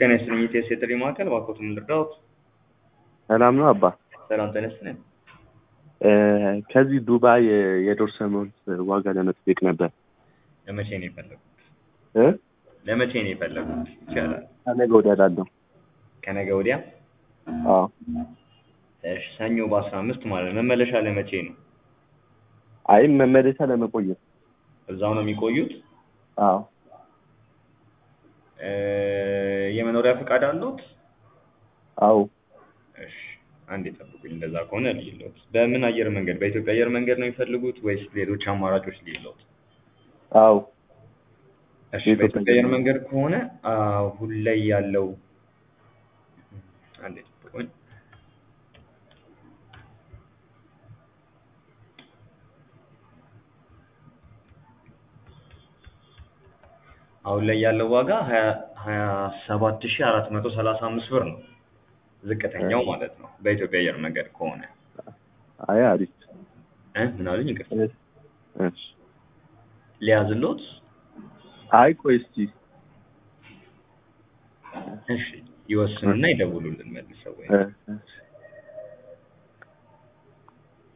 ጤና ይስጥልኝ ኢቴስ የጥሪ ማዕከል እባክዎትን ምን ልርዳዎት? ሰላም ነው አባ። ሰላም ጤና ይስጥልኝ። እ፣ ከዚህ ዱባይ የዶርሰ መልስ ዋጋ ለመጠየቅ ነበር ለመቼ ነው የፈለጉት? እ ለመቼ ነው የፈለጉት? ይቻላል። ከነገ ወዲያ ላለው። ከነገ ወዲያ? አዎ እሺ፣ ሰኞ በአስራ አምስት ማለት ነው። መመለሻ ለመቼ ነው? አይ መመለሻ ለመቆየት። እዛው ነው የሚቆዩት? አዎ እ፣ የመኖሪያ ፈቃድ አለዎት? አዎ እሺ፣ አንድ የጠብቁኝ። እንደዛ ከሆነ ልይሎት። በምን አየር መንገድ? በኢትዮጵያ አየር መንገድ ነው የሚፈልጉት ወይስ ሌሎች አማራጮች ልይሎት? አዎ እሺ የኢትዮጵያ በኢትዮጵያ አየር አየር መንገድ ከሆነ አሁን ላይ ያለው አንዴ ጠብቁኝ። አሁን ላይ ያለው ዋጋ ሀያ ሀያ ሰባት ሺህ አራት መቶ ሰላሳ አምስት ብር ነው ዝቅተኛው ማለት ነው በኢትዮጵያ አየር መንገድ ከሆነ አይ አሪፍ። እ ምን አሉኝ? ይቅርታ እሺ ሊያዝሎት? አይ ቆይ እስኪ እሺ ይወስኑና ይደውሉልን መልሰው ወይ እ፣ እሺ